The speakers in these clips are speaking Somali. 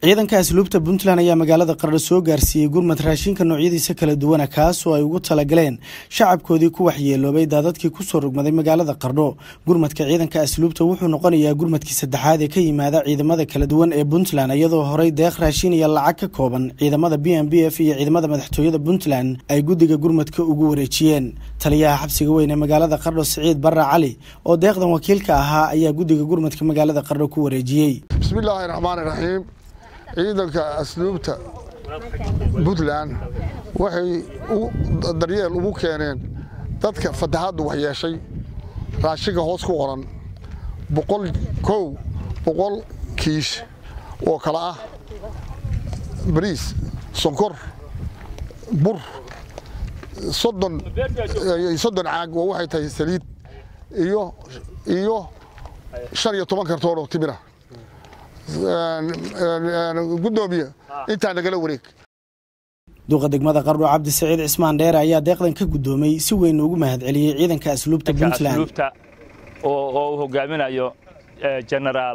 ciidanka asluubta puntland ayaa magaalada qardho soo gaarsiiyey gurmad raashinka noocyadiisa kala duwana kaasoo ay ugu talagaleen shacabkoodii ku waxyeeloobay daadadkii kusoo rogmaday magaalada qardho gurmadka ciidanka asluubta wuxuu noqonayaa gurmadkii saddexaad ee ka yimaada ciidamada kala duwan ee puntland iyadoo horey deeq raashin iyo lacag ka kooban ciidamada b m b f iyo ciidamada madaxtooyada puntland ay guddiga gurmadka ugu wareejiyeen taliyaha xabsiga weyn ee magaalada qardho siciid barra cali oo deeqdan wakiilka ahaa ayaa guddiga gurmadka magaalada qardho ku wareejiyey bismillaahi raxmaani raxiim ciidanka asluubta puntland waxay daryeel ugu keeneen dadka fatahaaddu waxyeeshay raashinka hoos ku qoran boqol kow boqol kiish oo kale ah bariis sonkor bur soddon soddon caag oo waxay tahay saliid iyo iyo shan iyo toban kartoon oo timira gudoomiye intaa nagala wareeg duuqa degmada qardho cabdi saciid cismaan dheere ayaa deeqdan ka guddoomay si weyn ugu mahadceliyey ciidanka asluubta puntland oo uu hogaaminayo jenaraal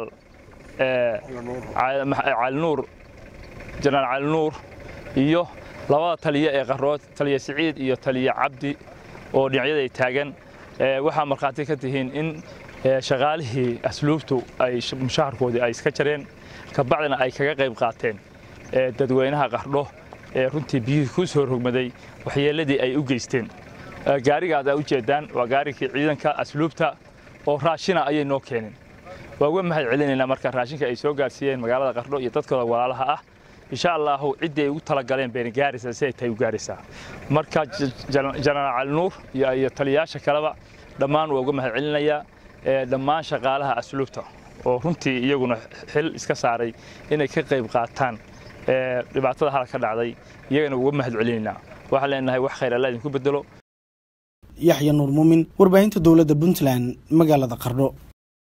calinuur jenaraal calinuur iyo labada taliye ee qarrood taliye siciid iyo taliye cabdi oo dhinacyaday taagan waxaa markhaati ka tihiin in shaqaalihii asluubtu ay mushaharkoodii ay iska jareen kabacdina ay kaga qayb qaateen dadweynaha qardho ee runtii biyihii ku soo rogmaday waxyeelladii ay u geysteen gaarigaad aa u jeeddaan waa gaarigii ciidanka asluubta oo raashina ayay noo keeneen waa uga mahad celinaynaa marka raashinka ay soo gaarsiiyeen magaalada qardho iyo dadkooda walaalaha ah insha allaahu ciddii ay ugu talagaleen bayna gaaraysaa si ay tahay u gaaraysaa marka jenaraal calinuur iyo taliyayaasha kaleba dhammaan waa uga mahad celinayaa dhammaan shaqaalaha asluubta oo runtii iyaguna xil iska saaray inay ka qayb qaataan dhibaatada halka ka dhacday iyagana uga mahad celinaynaa waxaan leenahay wax khayr alla idinku bedelo yaxya nuur muumin warbaahinta dowladda puntland magaalada qardho